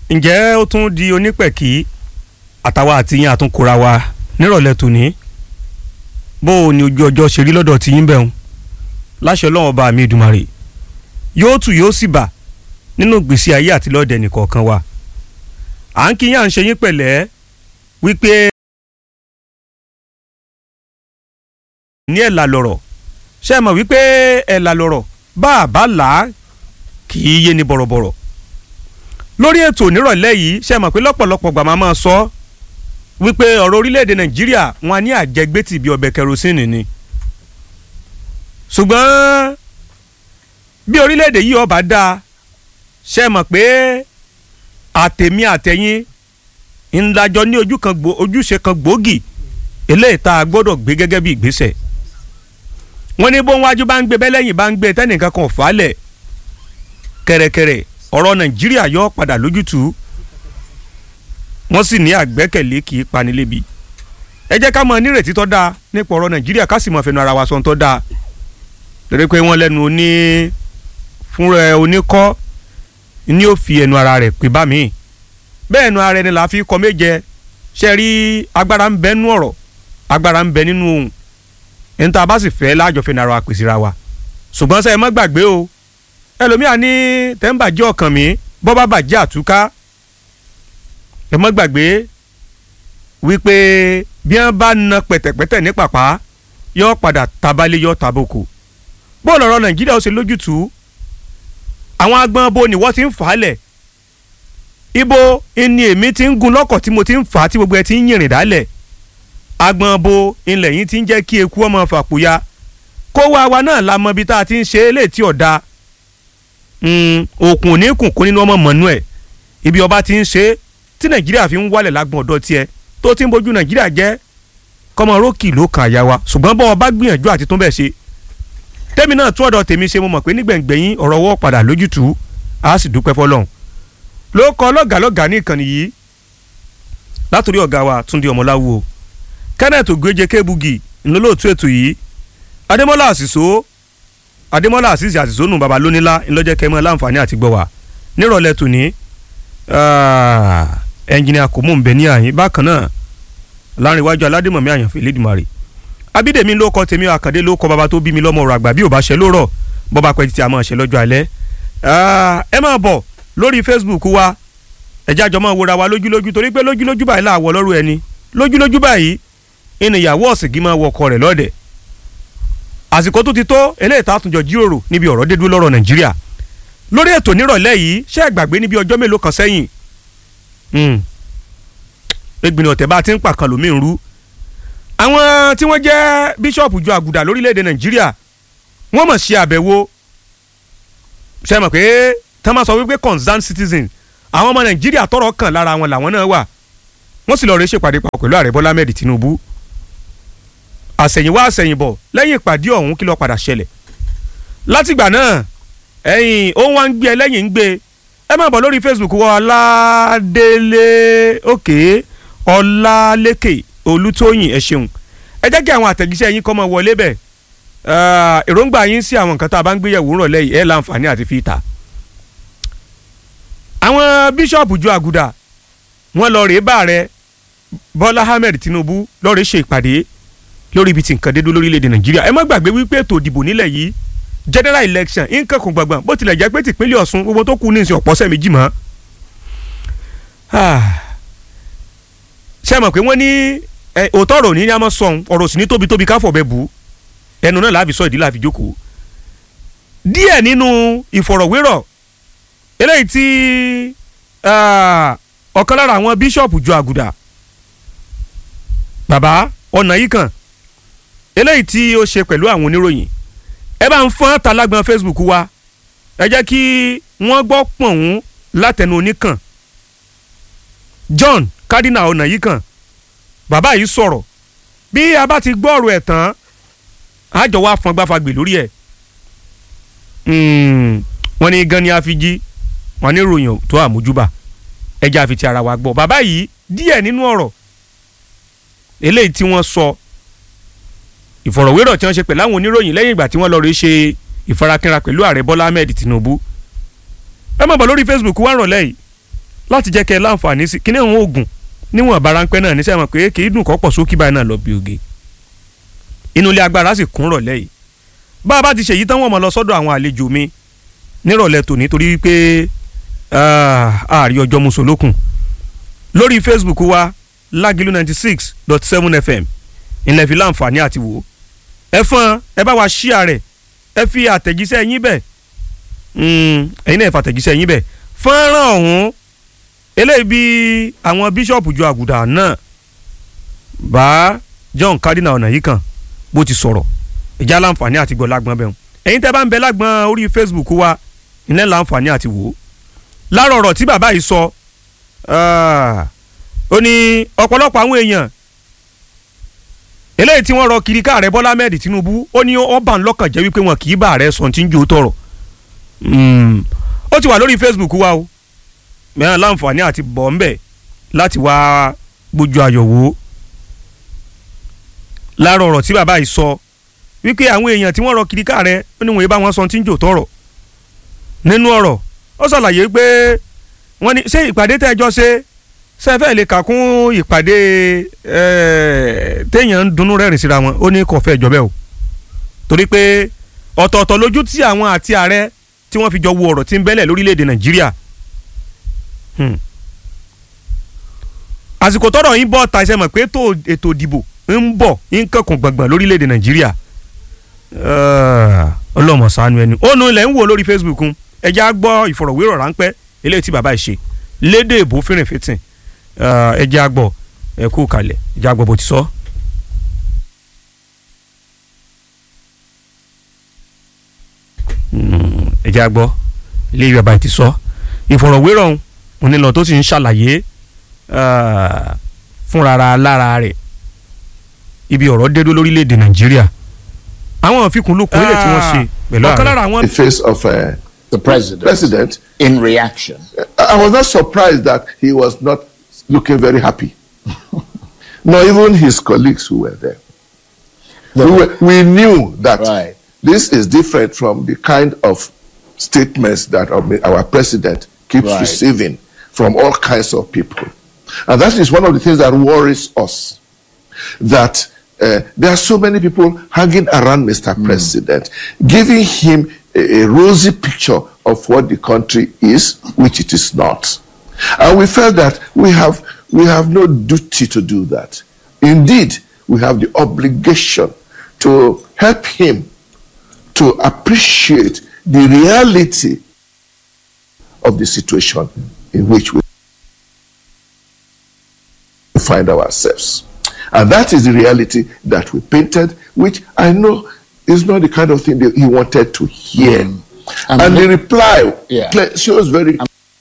ǹjẹ́ ó tún di onípẹ̀kì àtàwa àti yín àtúnkura wa nírọ̀lẹ́ tòní bó o ní ojú ọjọ́ ṣe rí lọ́dọ̀ tí yín bẹ̀rùn láṣẹ ọlọ́run ọba mi Èdùmàrè yóò tù yóò sì bà nínú ìgbésí ayé àti lọ́ọ̀dẹ̀ nìkọ̀ọ̀kan wa à ń kí yín à ń ṣe yín pẹ̀lẹ́ wípé ní ẹ̀là lọ̀rọ̀ ṣe é mọ̀ wípé ẹ̀là lọ̀rọ̀ bá a bá là á kì í yé ni bọ̀rọ̀bọ̀rọ̀ lórí ètò nírọ̀lẹ́ yìí ṣe é mọ̀ pé lọ́pọ̀lọpọ̀ gbà máa máa sọ wípé ọ̀rọ̀ orílẹ̀-èdè Nàìjíríà wọn á ní àjẹgbẹ́tì bíi ọbẹ̀ kẹrosínì ni ṣùgbọ́n bí orílẹ̀-èdè yìí ọba dáa ṣe é mọ̀ pé àtẹ̀mí àtẹ̀yìn ńlájọ ní ojú kan gbò ojúṣe kan gbòógì eléyìí tá a gbọ́dọ̀ gbé gẹ́gẹ́ bí ìgbésẹ̀ wọ́n ní bóun wájú bá ń gbé bẹ́lẹ́yìn bá ń gbé tẹ́nìkan kan fàálẹ̀ kẹ̀rẹ̀kẹ̀rẹ̀ ọ̀rọ̀ nàìjíríà yọ padà lójútùú wọ́n sì ní àgbẹ́kẹ̀lé kì í pani lébi ẹ jẹ́ ká mọ nírètí tó dáa nípa ọ̀rọ̀ nàìjíríà ká sì mọ fẹnu ara wa sọ tó dáa torí pé wọ́n lẹ́nu oní fúnra oníkọ́ ní ó fi ẹnu ara rẹ̀ pé bá mi bẹ́ẹ̀ ẹnu ara ẹni là á fi kọ méje ṣe rí agbára ń bẹ nínú ọ̀rọ̀ agbára ń bẹ nínú ohun ẹni tá a bá sì fẹ́ láàjọfẹ́ náírà wa pèsè ra wa ṣùgbọ́n sẹ́ ẹ má gbàgbé o ẹlòmíà ní tẹ́ńbàjẹ́ ọkàn mi bọ́ bá bàjẹ́ àtúká ẹ má gbàgbé wípé bí wọ́n bá na pẹ̀tẹ̀pẹ̀tẹ̀ ní pàpà yọ padà tabalẹ̀ yọ taboko bóòlù ọ̀rọ̀ nàìjíríà ó ṣe lójútùú àwọn agbọn bo ni wọ́n ti ń fà á lẹ̀ ibo ni èmi ti ń gun lọ́kọ̀ tí mo ti ń fà á tí gbogbo ẹ ti ń yìnrìn dálẹ̀ agbọn bo ilẹ̀ yìí ti ń jẹ́ kí eku ọmọ fàpòyà kó wá wa náà la mọ ibi tá a ti ń ṣe é létí ọ̀dà òkun ní kùnkùn nínú ọmọ mọ̀nú ẹ̀ ibi ọba ti ń ṣe é tí nàìjíríà fi ń wálẹ̀ lágbọ̀n ọ̀dọ́ tiẹ̀ tó ti ń bójú nàìjíríà jẹ́ kọ́mọ rókì ló kàn àyà wa ṣùgbọ́n bọ́ ọba gbìyànjú àti tún bẹ̀ ṣe tẹ́mi náà tún ọ̀dọ̀ tèmi ṣe mo mọ̀ pé nígbẹ̀ngbẹ̀yìn ọ̀rọ̀ wọ́ padà lójútùú a sì dúpẹ́ fọlọ́run ló kọ́ lọ́gàlọ́gà ní ìkànnì yìí látòrí ọ̀gá wa Túndé Ọmọláwo Kenneth Ogweje Kebugi ńlọ́lọ́ọ̀tú ètò yìí Adémọ́lá Àṣìṣó Adémọ́lá Àṣìṣe Àṣìṣó nù baba lónílá ńlọ́jẹ́ kẹ́mọ́ láǹfààní àti gbọ́ wa nírọ̀lẹ́ tòní ẹnjìnìà kò mú nbẹ ní àyín bákan náà láàrin iwájú aládìmọ̀mí àyànfẹ́ lẹ́dùnmarè Abídèmí ló kọ́ tèmi Àkàndé ló kọ́ baba tó bí mi lọ́mọ ọ̀rọ̀ àgbà bí ò bá ṣe lórọ̀ bọ́ba pẹ́ títí a máa ṣe lọ́jọ́ alẹ́ ẹ máa bọ̀ lórí Facebook wa ẹ̀já àjọ máa wòra wa lójúlójú torí pé lójúlójú báyìí láàwọ̀ lọ́rùn ẹni lójúlójú báyìí ènìyàwó ọ̀sìnkì máa wọkọ rẹ̀ lọ́dẹ̀ àsìkò tó ti tó eléyìí tá a tún jọ jíròrò níbi ọ̀rọ̀ dé dúró lọ́rọ̀ Nàìjíríà lórí ètò nírọ̀lẹ́ yìí ṣé ẹ gbàgbé níbi ọjọ́ mélòó kan sẹ́yìn ẹgbìnrin ọ̀tẹ̀ bá ti ń pàkan lómi ń rú àwọn tí wọ́n jẹ́ bíṣọ̀pù ju àgùdà lórílẹ̀‐èdè Nàìjíríà wọ́n mọ̀ ṣe àbẹ̀wò ṣe mọ̀ pé tán máa sọ wípé concerned citizen àwọn ọmọ Nàìjíríà tọ́rọ̀ kàn lára wọn làwọn náà wà wọ́n sì lọ rẹ ṣèpàdé papọ̀ pẹ̀lú ààrẹ Bọ́lá Ahmed Tinubu àṣẹ̀yìnwá àṣẹ̀yìnbọ̀ lẹ́yìn ìpàdé ọ̀hún kí ló padà ṣẹlẹ̀ látìgbà náà ẹ̀yìn ó wá ń gbé ẹlẹ́yìn ń gbé ẹ máa bọ̀ lórí Facebook wa Ọládélé òkè Ọlálékè Olútóyìn ẹ ṣeun ẹ jẹ́ kí àwọn àtẹ̀jíṣẹ́ yín kọ́ mọ́ wọlé bẹ̀ èròǹgbà yín sí àwọn nǹkan tá a bá ń gbéyẹ̀wò ńrọ̀lẹ́ yìí ẹ̀ láǹfààní àti fi ta àwọn bíṣọ̀pù ju àgùdà wọ́n lọ rèé bá rẹ Bọ́lá Ahmed Tinubu lọ rèé ṣe ìpàdé lórí ibi tí nǹkan dé dúró lórílẹ̀‐èdè Nàìjíríà ẹ má gbàgbé wípé ètò ìdìbò nílẹ̀ yìí general election nǹkan kò gbàgbọ́n bó tilẹ̀ jẹ́ pé tìpínlẹ̀ Ọ̀ṣun gbogbo tó kù ní ìsìn ọ̀pọ̀sẹ̀ méjì mọ́. ṣé ẹ mọ̀ pé wọ́n ní òótọ́ ọ̀rọ̀ ní ní a máa sọ ọ̀rọ̀ sì ní tóbi tóbi káfọ̀ bẹ́ẹ̀ bù ẹnu náà láàfin sọ ìdí láàfin jókòó. díẹ̀ nínú ìfọ̀rọ̀wérọ̀ eléyìí tí ọ̀kan lára àwọn bíṣọ̀pù ju àgùdà bàbá ọ̀nà yìí kan eléyìí tí ó ṣe pẹ̀lú àwọn oníròyìn ẹ bá ń fọ́n talágbọn Facebook wa ẹ jẹ́ kí wọ́n gbọ́ pọ̀hún látẹnu oníkàn John Cardinal ọ̀nà yìí kan bàbá yìí sọ̀rọ̀ bí a bá ti gbọ́ ọ̀rọ̀ ẹ̀ tán àjọ wa fọn gbáfagbè lórí ẹ̀ wọ́n ní gan ni a fi jí wọ́n ní ròyìn tó àmójúbà ẹja àfi ti ara wa gbọ́ bàbá yìí díẹ̀ nínú ọ̀rọ̀ eléyìí tí wọ́n sọ ìfọ̀rọ̀wérọ̀ tí wọ́n ṣe pẹ̀lú àwọn oníròyìn lẹ́yìn ìgbà tí wọ́n lọ rí ṣe ìfarakínra pẹ̀lú ààrẹ Bọ́lá Ahmed Tinubu ẹ má bọ̀ lórí Facebook wá rànlẹ́ yìí láti jẹ́ kẹ́ ẹ láǹfààní sí kíní àwọn oògùn níwọ̀n baránpẹ́ náà níṣẹ́ mọ̀ pé kì í dùn kọ́ pọ̀ sókè báyìí náà lọ bí oge inú ilé agbára sì kún rọ̀lẹ́ yìí bá a bá ti ṣèyí tán wọ́n mọ̀ lọ sọ́dọ̀ àwọn àlejò mi nírọ̀lẹ́ tòní torí wípé ààrí ọjọ́ musolókun lórí Facebook wa lágìlú ninety six dot seven fm ilẹ̀ fi láǹfààní àti wò ẹ fọ́n ẹ bá wa ṣíà rẹ̀ ẹ fi àtẹ̀jíṣẹ́ yín bẹ̀ ẹ̀yin náà ẹ fa àtẹ̀jíṣẹ́ yín bẹ̀ fọ́nrán ọ̀hún eléyìí bí àwọn bíṣọ̀pù ju àgùdà náà bá John Cardinal ọ̀nà yìí kan bó ti sọ̀rọ̀ ìjà láǹfààní àti gbọ́ lágbọ́n bẹ́ẹ̀ ẹ̀yin tẹ́ bá ń bẹ lágbọ́n orí Facebook wa ilẹ̀ láǹfààní àti wò láàrọ̀ ọ̀rọ̀ tí bàbá yìí sọ ó ní ọ̀pọ̀lọpọ̀ àwọn èèyàn eléyìí tí wọ́n rọ kiri káàrẹ Bọ́lá Ahmed Tinubu ó ní ọba ńlọ́kàn jẹ́ wípé wọn kì í bá ààrẹ sọ tí ń jó tọrọ ó ti wà lórí Facebook wa o mẹ́rin láǹfààní àti bọ̀ ń bẹ̀ láti wá gbójú ayọ̀ wò ó láàrọ̀ ọ̀rọ̀ tí bàbá yìí sọ wípé àwọn èèyàn tí wọ́n rọ kiri káàrẹ ó ní wọ́n yé bá wọn sọ tí ń jó tọrọ nínú ọ̀rọ̀ ó ṣàlàyé pé wọ́n ní ṣé ìpàdé tẹ́jọ́ ṣe sẹ́fẹ̀ lè kà kún ìpàdé téèyàn ń dunnú rẹ́rìn síra wọn ó ní kò fẹ́ jọ bẹ́ẹ̀ o torí pé ọ̀tọ̀ọ̀tọ̀ lójú tí àwọn àti ààrẹ tí wọ́n fi jọ wo ọ̀rọ̀ tí ń bẹ́lẹ̀ lórílẹ̀‐èdè nàìjíríà àsìkò tọ́rọ̀ yín bọ̀ ta ìṣẹ́mọ̀ pé ètò ìdìbò ń bọ̀ ń kankun gbọ̀ngbọ̀n lórílẹ̀‐èdè nàìjíríà ọlọ́mọ ṣàánú ẹni ó nu ilẹ̀ ń wò lórí Facebook ẹ já gbọ́ ìfọ̀rọ̀wérọ̀ ráńpẹ́ eléyìí tí bàbá yìí ṣe lédè èbó fìrìnfìtìn ẹ jẹ́ àgbọ̀ ẹ kú kalẹ̀ ẹ jẹ́ àgbọ̀ bó ti sọ. ẹ jẹ́ àgbọ̀ ilé ìwé bàbá ti sọ ìfọ̀rọ̀wérọ̀ onílọ tó sì ń ṣàlàyé fúnra lára rẹ̀ ibi ọ̀rọ̀ dédó lórílẹ̀‐èdè nàìjíríà àwọn àfikúnlùkùn ilé tí wọ́n ṣe pẹ̀lú ààrẹ. the face of uh, the president, president in reaction. I was not surprised that he was not looking very happy. Nor even his colleagues who were there. The- we, were, we knew that Right. this is different from the kind of statements that our, our president keeps Right. receiving from all kinds of people. And that is one of the things that worries us. That uh, there are so many people hanging around Mr. President, giving him a, a rosy picture of what the country is, which it is not. And we felt that we have, we have no duty to do that. Indeed, we have the obligation to help him to appreciate the reality of the situation in which we find ourselves. And that is the reality that we painted, which I know is not the kind of thing that he wanted to hear. And And, the- the reply Yeah. cle- shows very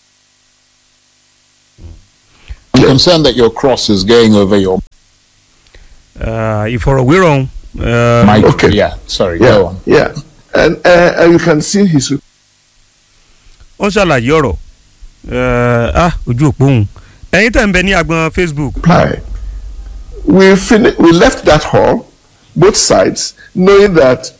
I'm concerned that your cross is going over your ìfọ̀rọ̀wérọ̀ uh, mic. okay. Yeah, sorry, yeah, go on. yeah. And, uh, and you can see his ó ń ṣàlàyé ọ̀rọ̀ uh, ah ojú òpó òun ẹ̀yin tẹ̀ ń bẹ ní agbọn Facebook reply. We, fin- we left that hall, both sides, knowing that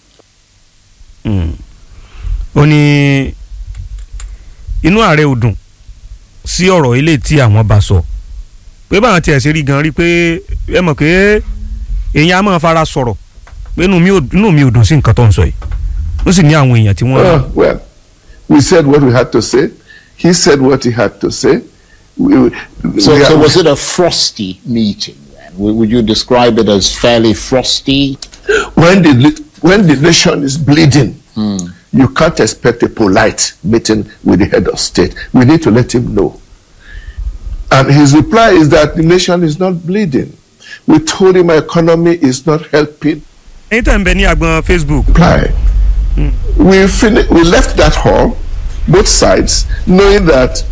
ó ní inú ààrẹ ò dùn sí ọ̀rọ̀ ilé tí àwọn bá sọ pé báwọn tiẹ̀ ṣe rí gan rí pé ẹ mọ̀ pé èèyàn á máa fara sọ̀rọ̀ pé inú mi ò inú mi ò dùn sí nǹkan tó ń sọ yìí ó sì ní àwọn èèyàn tí wọ́n. Uh, well, we said what we had to say. He said what he had to say. We, we- So, we so are- was it a frosty meeting then? Would would you describe it as fairly frosty? when the li- when the nation is bleeding, you can't expect a polite meeting with the head of state. We need to let him know. And his reply is that the nation is not bleeding. We told him our economy is not helping. ẹ̀yin tẹ̀ ń bẹ ní agbọn Facebook Reply. We fin- we left that hall, both sides, knowing that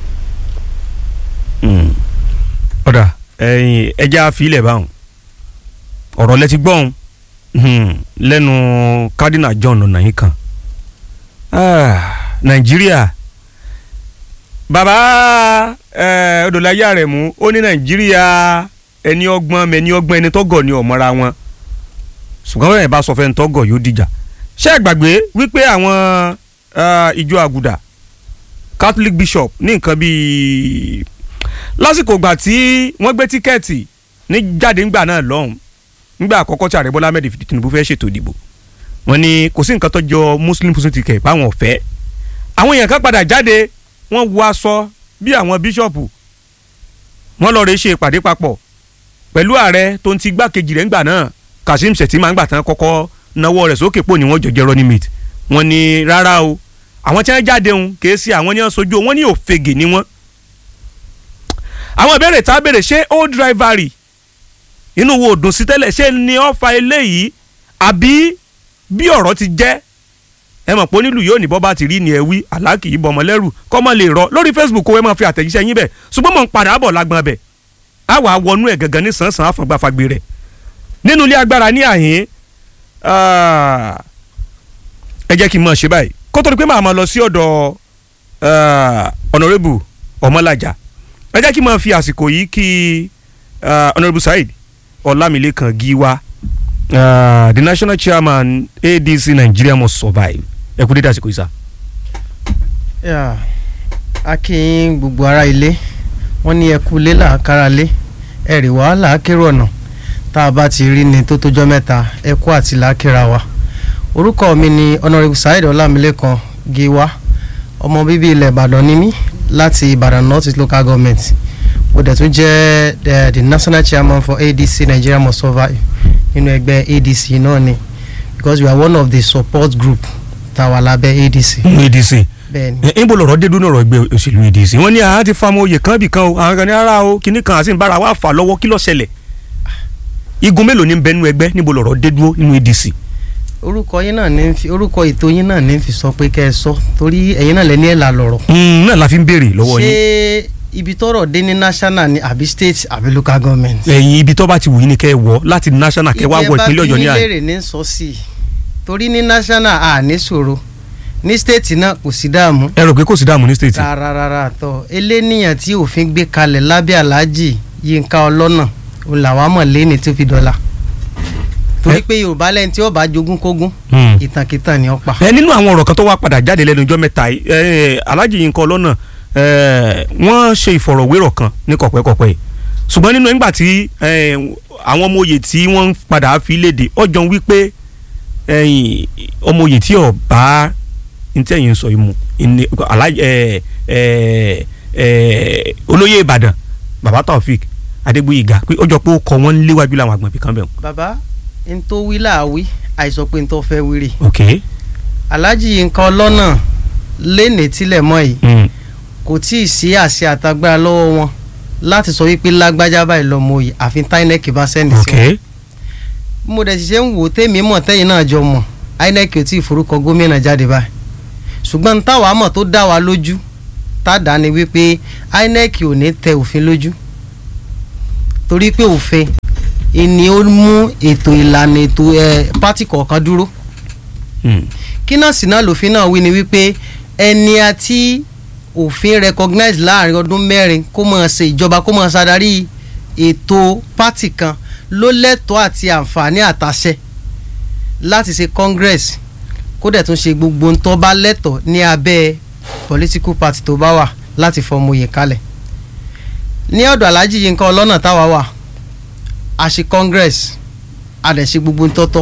ọ̀dà ẹ̀yin ẹja àfilẹ̀ báwọn ọ̀rọ̀ lẹ́tí gbọ́n lẹ́nu Cardinal John Ọ̀nàyíkan Ah, Nàìjíríà bàbá eh, Odòláyé Àrẹ̀mú ó ní Nàìjíríà ẹni ọgbọ́n mẹni ọgbọ́n ẹni tọ́gọ̀ ni ọ̀mọ́ra wọn ṣùgbọ́n bẹ́ẹ̀ bá sọ fẹ́ ní tọ́gọ̀ yóò dìjà ṣé ẹ gbàgbé wípé àwọn ah, ìjọ àgùdà catholic bishop ní nǹkan bíi lásìkò ìgbà tí wọ́n gbé tíkẹ́ẹ̀tì ní jáde ńgbà náà lọ́hùn ńgbà àkọ́kọ́ tí ààrẹ bọ́lá ahmed tinubu fẹ́ ṣètò ìdìbò wọ́n ní kò sí nǹkan tó jọ muslim muslim ticket báwọn ọ̀fẹ́ àwọn èèyàn kan padà jáde wọ́n wọ aṣọ bí àwọn bíṣọ̀pù wọ́n lọ́ọ́ rẹ̀ ṣe ìpàdé papọ̀ pẹ̀lú ààrẹ tó ń ti gbákejì rẹ̀ ńgbà náà kazeem shettima ńgbà tán kọ́kọ́ nawọ́ rẹ̀ sókè pò ní wọ́n jọjẹ́ running mate wọ́n ní rárá o àwọn tí wọ́n jáde ń kèé sí àwọn ní wọ́n sojú wọn ní òfegè ni wọ́n. àwọn ìbéèrè tá a béèrè ṣé old rivalry inú wo dùn sí tẹ́lẹ̀ ṣé ni ó fa eléyìí àbí bí ọ̀rọ̀ ti jẹ́ ẹ mọ̀ pé onílù yóò ní bọ́ bá ti rí ni ẹ wí àlákì yìí bọ̀mọ̀ lẹ́rù kọ́mọ lè rọ lórí facebook owó ẹ máa fi àtẹ̀jíṣẹ́ yín bẹ̀ ṣùgbọ́n mò ń padà bọ̀ lágbọ́n bẹ̀ á wà á wọnú ẹ̀ gangan ní sàn-sàn àfọ̀gbàfàgbé rẹ̀ nínú ilé agbára ní àhín ẹ jẹ́ kí n mọ̀ ṣe báyìí kó tó di pé màá máa lọ sí ọ̀dọ̀ honourable ọmọlájà ẹ jẹ́ kí n máa fi àsìkò yìí kí honourable saheed ọlámilékan gíwá uh, the national chairman adc nigeria must survive ẹ kú dédé àsìkò yìí sá. Yeah. a kí yín gbogbo ará ilé wọ́n ní ẹkú ilé làákàrà lé ẹ̀rì wàhálà akérò ọ̀nà tá a bá ti rí ni tó tójọ́ mẹ́ta ẹkú àti làákìrà wa orúkọ mi ni honourable saheed ọlámilékan gíwá ọmọ bíbí ilẹ̀ ìbàdàn ni mí láti ìbàdàn north east local government mo dẹ̀ tún jẹ́ the, the national chairman for adc nigeria must survive nínú ẹgbẹ́ adc náà ni because we are one of the support group tá a wà lábẹ́ adc adc bẹ́ẹ̀ ni. ẹ ń bọ̀ lọ́rọ̀ dé dúró ọ̀rọ̀ ẹgbẹ́ òṣèlú adc wọ́n ní àwọn ti fa ọmọ oyè kan bì kan o àwọn kan ní ara o kinní kan àti ìbára wa fà lọ́wọ́ kí ló ṣẹlẹ̀ igun mélòó ní bẹnu ẹgbẹ́ níbo lọ́rọ̀ dé dúró nínú adc. orúkọ yín náà ní fi orúkọ ètò yín náà ní fi sọ pé kẹ́ ẹ sọ torí ẹ̀yin náà lẹ́ni ẹ̀ là lọ̀rọ̀. Mm, náà la fi ń béèrè lọ́wọ́ ṣé yín ibi tọ́rọ̀ dé ní national ni àbí state àbí local government. ẹ̀yin ibi tó bá ti wù yín ni kẹ́ ẹ wọ̀ láti national kẹ́ ẹ wá wọ ìpínlẹ̀ ọ̀yọ́ ní ìyẹn bá àyè. fi yín léèrè ní sọ sí i torí ní national a ní ṣòro ní state náà kò sí dààmú ẹ rò pé kò sí dààmú ní state. rárá rárá tọ eléníyàn tí òfin gbé kalẹ̀ lábẹ́ aláàjì yínká ọlọ́nà òun làwa mọ̀ léni tó fi dọ́là torí pé yorùbá lẹ́yìn tí ó bá jogún kógún Hmm. ìtànkìtàn ni ó pa. ẹ nínú àwọn ọ̀rọ̀ kan tó wá padà jáde lẹ́nu ọjọ́ mẹ́ta yìí ẹ, Alhaji Yinka Ọlọ́nà ẹ, wọ́n ṣe ìfọ̀rọ̀wérọ̀ kan ní kọ̀pẹ́kọ̀pẹ́ yìí ṣùgbọ́n nínú nígbà tí ẹ, àwọn ọmọ oyè tí wọ́n ń padà fi léde ọjọ́ wípé ẹ̀yìn, ọmọ oyè tí ò bá ntẹ̀yìn sọ yìí mu ìní- Alhaji ẹ, ẹ, ẹ, olóyè Ìbàdàn Bàbá Taofik Adégbóyèga pé ọjọ́ pé ó kọ wọ́n léwájú làwọn àgbọ̀nbí kan bẹ̀ wọ́n. bàbá n tó wí láàwí àìsàn pé n tó fẹ́ wíri ok aláàjì Yínká Ọlọ́nà léni tílẹ̀ mọ́ yìí mm. kò tí ì sí àṣẹ àtagbára lọ́wọ́ wọn láti sọ wípé lágbájá báyìí lọ́mọ òye àfi táínẹ́ẹ̀kì bá sẹ́ni sí ok wọn. bí mo dẹ̀ ṣiṣẹ́ ń wò ó tèmi mọ̀ tẹ́yìn náà jọ mọ̀ INEC ò tí ì forúkọ gómìnà jáde báyìí ṣùgbọ́n n táwa mọ̀ tó dá wa lójú tá a dá ni wípé INEC ò ní tẹ òfin lójú torí pé òfin ìní ó mú ètò ìlànà ètò ẹ pátì kọ̀ọ̀kan dúró Mm. kí náà sì náà lòfin náà wí ni wípé ẹni àti òfin recognize láàrin ọdún mẹ́rin kó máa ṣe ìjọba kó máa ṣàdarí ètò pátì kan ló lẹ́tọ̀ọ́ àti àǹfààní àtàṣẹ láti ṣe congress kó dẹ̀ tún ṣe gbogbo ntọ́ bá lẹ́tọ̀ọ́ ní abẹ́ political party tó bá wà láti fọmọ oyè kalẹ̀ ní ọ̀dọ̀ Alhaji Yínká Ọlọ́nà táwa wà a ṣe congress a dẹ̀ ṣe gbogbo ntọ́tọ́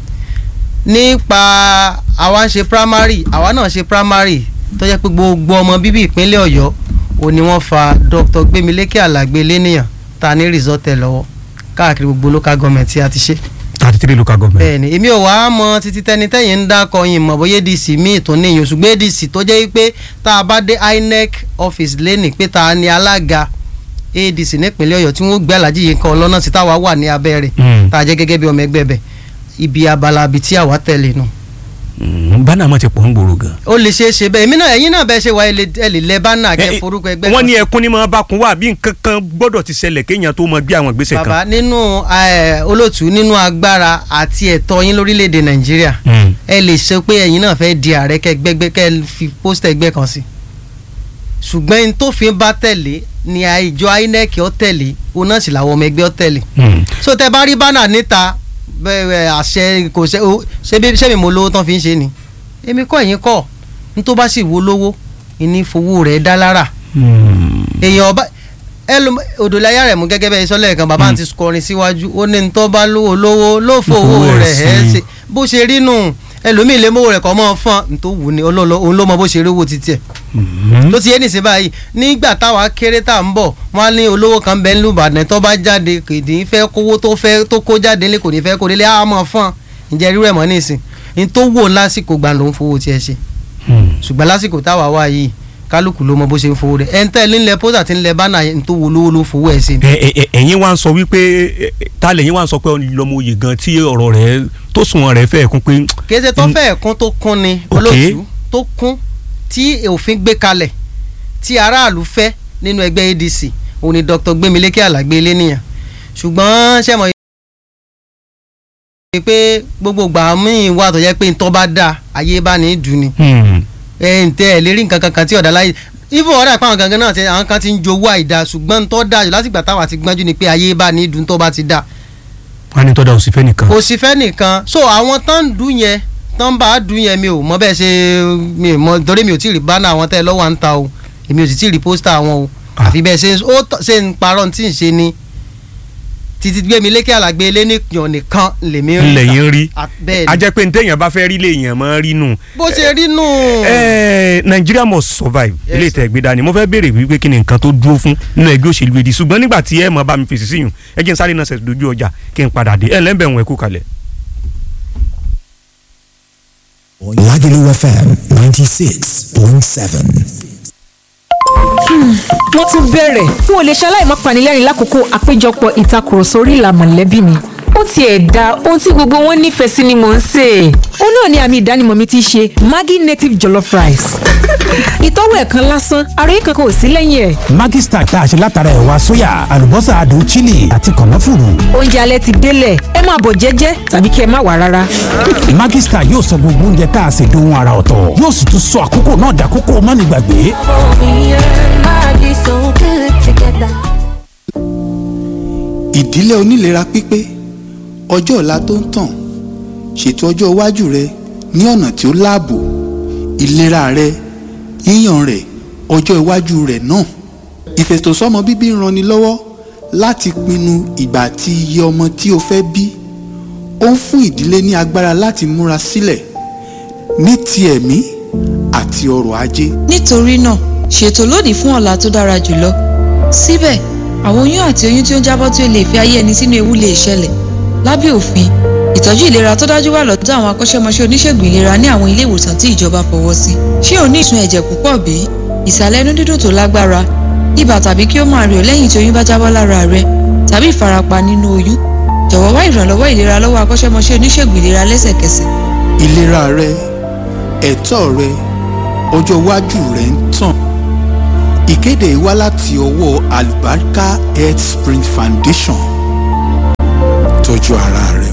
nípa àwa ń ṣe primary àwa náà ṣe primary tó jẹ́ pé gbogbo ọmọ bíbí ìpínlẹ̀ ọ̀yọ́ ò ní wọ́n fa dr gbémilékè àlàgbé lẹ́nìyàn ta ní result ẹ̀ lọ́wọ́ káàkiri gbogbo local government tí a ti ṣe. thirty three local government. bẹ́ẹ̀ni èmi ò wá mọ títí tẹni tẹ̀yìn ń dákọ yín mọ̀ bóyá adc míì tó ní ìyẹn ṣùgbọ́n adc tó jẹ́ pé tá a bá dé inec office lẹ́nì pé ta ni alága adc nípínlẹ̀ ọ̀yọ́ tí wọ́n gbé Alhaji Yínká Ọlọ́nà tí táwa wà ní abẹ́ rẹ̀ Mm. tá a jẹ́ gẹ́gẹ́ bí ọmọ ẹgbẹ́ bẹ̀ ibi abala ibi tí àwa tẹ̀lé nù. Mm, bánà mọ̀ ti pọ̀ ń gbòòrò gan. ó lè ṣeé ṣe bẹ́ẹ̀ èmi náà ẹ̀yin náà bẹ́ẹ̀ ṣe wá ẹ lè ẹ lè lẹ bánà Eh, kẹ́ forúkọ ẹgbẹ́ wọ́n kan ní sí. ẹkún ní máa bá kun wá bí nǹkan kan gbọ́dọ̀ ti ṣẹlẹ̀ kéèyàn tó mọ gbé àwọn ìgbésẹ̀ kan. bàbá nínú eh, olóòtú nínú agbára àti ẹ̀tọ́ yín lórílẹ̀‐èdè nàìjíríà Mm. ẹ lè ṣe pé ẹ̀yin náà fẹ́ di ààrẹ kẹ́ gbẹ́gbẹ́ kẹ́ fi pósítà ẹgbẹ́ kan sí ṣùgbọ́n n tófin bá tẹ̀lé ni àìjọ inec ó tẹ̀lé òun náà sì làwọn ọmọ ẹgbẹ́ ó tẹ̀lé Mm. so tẹ bá rí bánà níta bẹ́ẹ̀ àṣẹ kò ṣe ó ṣé bí- ṣé mi mo lówó tán fi ń ṣe ni èmi kọ́ ẹ̀yin kọ́ n tó bá sì wo lówó ìní fowó rẹ̀ dá lára èèyàn ọba ẹlòm òdòláyà rẹ̀ mú gẹ́gẹ́ bẹ́ẹ̀ sọ́lẹ̀ kan bàbá àti kọrin síwájú ó ní tó bá lówó lówó ló fowó rẹ̀ ẹ́ ṣe bó ṣe rí nù ẹlòmíì lè mówó rẹ̀ kọ́ mọ́ fún un tó wù ní ọlọ́lọ́ òun ló mọ bó ṣe rí owó títí ẹ̀ ló ti yé nìṣẹ́ báyìí nígbà táwa kéré tá à ń bọ̀ wọ́n á ní olówó kan bẹ́ẹ̀ nílùú Ìbàdàn tó bá jáde kò ní fẹ́ kówó tó fẹ́ tó kó jáde ní kò ní fẹ́ kó délé á mọ̀ fún un ǹjẹ́ rírẹ̀ mọ́ nísìn ní tó wò lásìkò gbà ló ń fowó tiẹ̀ ṣe ṣùgbọ́n lásìkò táwa wà yìí kálukú ló mọ bó ṣe ń fowó rẹ̀ ẹ̀ ń tẹ́ nílẹ̀ pósà tí ń lẹ bánà yẹn tó wo lówó ló fowó ẹ̀ sí. ẹ̀yin wá ń sọ wípé ta lẹ́yìn wá ń sọ pé lọ́mọ oyè gan tí ọ̀rọ̀ rẹ̀ tó sùn rẹ̀ fẹ́ kún pé. kéde tó fẹ́ kún tó kún ni olóòtú tó kún tí òfin gbé kalẹ̀ tí aráàlú fẹ́ nínú ẹgbẹ́ ADC òun ni Dr. Gbémilékè Àlàgbé Eléníyàn ṣùgbọ́n sẹ́mọ̀ yìí pé gbogbo gbà míì wà tó yẹ pé ntọ́ bá dà ayé bá ní í dùn ni ẹ ǹtẹ ẹ lè rí nǹkan kankan tí ọ̀dà láyé ibo ọ̀dà ìpáwọn gangan náà àwọn kan ti ń jowó àìda ṣùgbọ́n ntọ́ da jù lásìgbà táwọn àti gbọ́njú ni pé ayé bá ní í dùn tó bá ti dà. wọ́n á ní tọ́da òsì fẹ́ nìkan. òsì fẹ́ nìkan so àwọn tán ń dùn yẹn tán bá a dùn yẹn mi ò mọ bẹ́ẹ̀ ṣe mi ò mọ torí mi ò tí ì rí bánà àwọn tẹ́ lọ́wọ́ à ń ta o èmi ò sì tí ì rí pósítà àwọn o àfi bẹ́ẹ̀ ṣe ó ṣe ń parọ́ tí ń ṣe ni títí Gbémilékè Àlàgbé Eléníyàn nìkan lèmi rí ńlẹ̀ yín rí bẹ́ẹ̀ a jẹ́ pé ntẹ̀yàn bá fẹ́ rí lèèyàn mọ́ rí nù. bó ṣe rí nù. Nigeria must survive Yes, ilé ìtẹ̀ gbé dání mo fẹ́ béèrè wípé kí ni nǹkan tó dúró fún nínú ẹgbẹ́ òṣèlú èdè ṣùgbọ́n nígbà tí ẹ mọ̀ bá mi fèsì síyùn ẹ jẹ́ n sáré náà ṣẹ̀ dojú ọjà kí n padà dé ẹ lẹ́ńbẹ̀ wọn ẹ kú kalẹ̀. Lagelu FM 96.7. wọ́n tún bẹ̀rẹ̀ n ò lè ṣaláì má panilẹ́rìn lákòókò àpéjọpọ̀ ìtakùrọ̀sọ orí ìlà mọ̀lẹ́bí mi ó tiẹ̀ da ohun tí gbogbo wọn nífẹ̀ẹ́ sí ni mò ń sè é ó náà ni àmì ìdánimọ̀ mi ti ṣe Maggi native jollof rice ìtọ́wò ẹ̀kan lásán àròyé kankan ò sí lẹ́yìn ẹ̀ Maggi Star tá a ṣe látara ẹ̀wà sóyà àlùbọ́sà adùn chili àti kànáfùrù. oúnjẹ alẹ́ ti délẹ̀ ẹ máa bọ̀ jẹ́jẹ́ tàbí kí ẹ má wá rárá. Maggi Star yóò sọ gbogbo oúnjẹ tá a ṣe dohun ara ọ̀tọ̀ yóò sì tún sọ àkókò náà dàkókò mánigbàgbé. ìdílé onílera pípé ọjọ́ ọ̀la tó ń tàn ṣètò ọjọ́ iwájú rẹ ní ọ̀nà tí ó láàbò ìlera rẹ yíyàn rẹ ọjọ́ iwájú rẹ náà ìfètòsọ́mọ bíbí ń ranni lọ́wọ́ láti pinnu ìgbà àti iye ọmọ tí o fẹ́ bí ó ń fún ìdílé ní agbára láti múra sílẹ̀ ní ti ẹ̀mí àti ọrọ̀ ajé. nítorí náà ṣètò lónìí fún ọ̀la tó dára jùlọ síbẹ̀ àwọn oyún àti oyún tí ó ń jábọ́ tí ó lè fi ayé ẹni sínú ewu lè ṣẹlẹ̀ lábẹ́ òfin ìtọ́jú ìlera tó dájú wà lọ́dọ̀ àwọn akọ́ṣẹ́mọṣẹ́ oníṣègùn ìlera ní àwọn ilé ìwòsàn tí ìjọba fọwọ́ sí ṣé o ní ìsun ẹ̀jẹ̀ púpọ̀ bí ìsàlẹ̀ inú dídùn tó lágbára ibà tàbí kí ó máa rẹ̀ ọ́ lẹ́yìn tí oyún bá jábọ́ lára rẹ tàbí ìfarapa nínú oyún jọ̀wọ́ wá ìrànlọ́wọ́ ìlera lọ́wọ́ akọ́ṣẹ́mọṣẹ́ oníṣègùn ìlera lẹ́sẹ̀kẹsẹ̀. ìlera rẹ ẹ̀tọ́ rẹ ọjọ́ iwájú rẹ ń tàn ìkéde yìí wá láti ọwọ́ Albarka Health Spring Foundation tọ́jú ara rẹ.